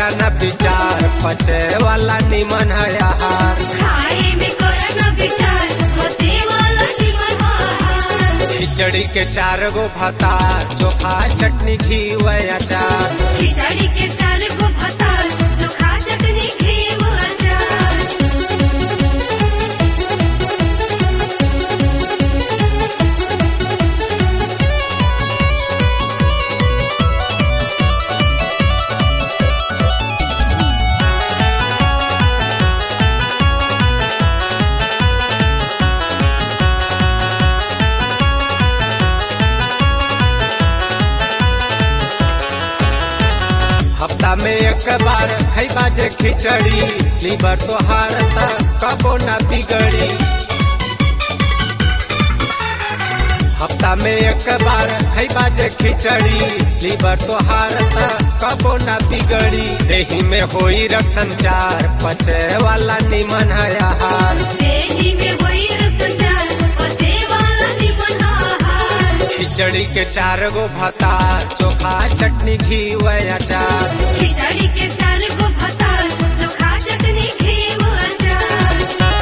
करा न विचार पचे वाला निमन है आहार खाए में करा न विचार मचे वाला निमन आहार खिचड़ी के चार गो भतार चोखा चटनी घी व अचार खिचड़ी के चार गो भतार चोखा चटनी घी व अचार हफ्ता में एक बार खैबा जे खिचड़ी लीवर तो हारता कबो न बिगड़ी हफ्ता में एक बार खैबा जे खिचड़ी लीवर तो हारता कबो न बिगड़ी देही में होई रक्त संचार पचे वाला निमन है आहार देही में होई रसचार मचे वाला निमन आहार खिचड़ी के चार गो भतार चोखा चटनी घी व अचार खिचड़ी के चार गो भतार चोखा चटनी घी व अचार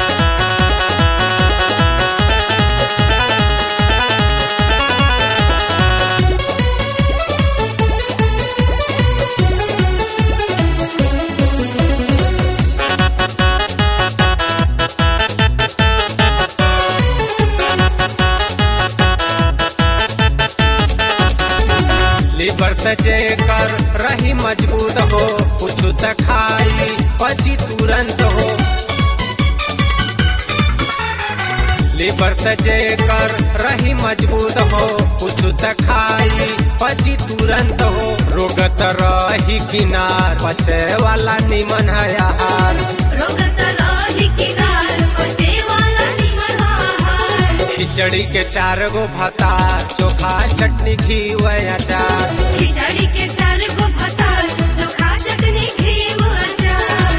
लीवर पे जेकर रही मजबूत हो कुछ त खाई पची तुरंत हो लीवर पे जेकर रही मजबूत हो कुछ त खाई पची तुरंत हो रोगत रही किनार पचे वाला निमन है आहार रोगत रही किनार मचे वाला निमन आहार खिचड़ी के चार गो भतार चोखा चटनी घी व अचार खिचड़ी के चार गो भतार चोखा चटनी घी व अचार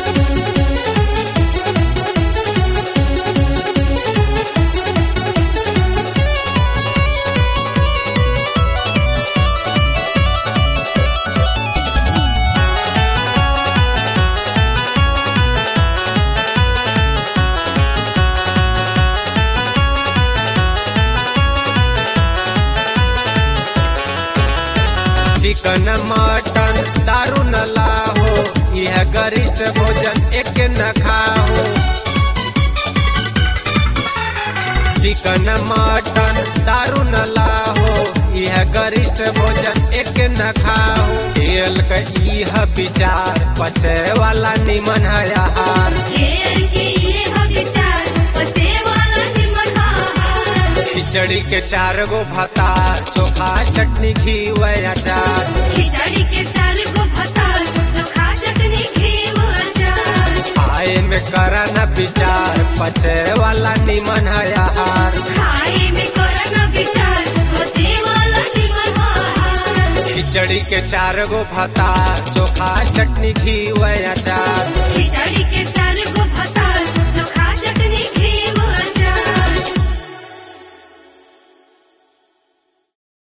चिकन मटन दारू न लाहो यह गरिष्ठ भोजन एक न खाओ चिकन मटन दारू न लाहो यह गरिष्ठ भोजन एक न खाओ तेल का यह विचार पचे वाला निमन है आहार घेर के ये ह विचार मचे वाला निमन आहार खिचड़ी के चार गो भतार चोखा चटनी घी व अचार खिचड़ी के चार गो भतार चोखा चटनी घी व अचार आए में करा न विचार पचे वाला निमन है आहार खाए में करा न विचार मचे वाला निमन आहार खिचड़ी के चार गो भतार चोखा चटनी घी व अचार खिचड़ी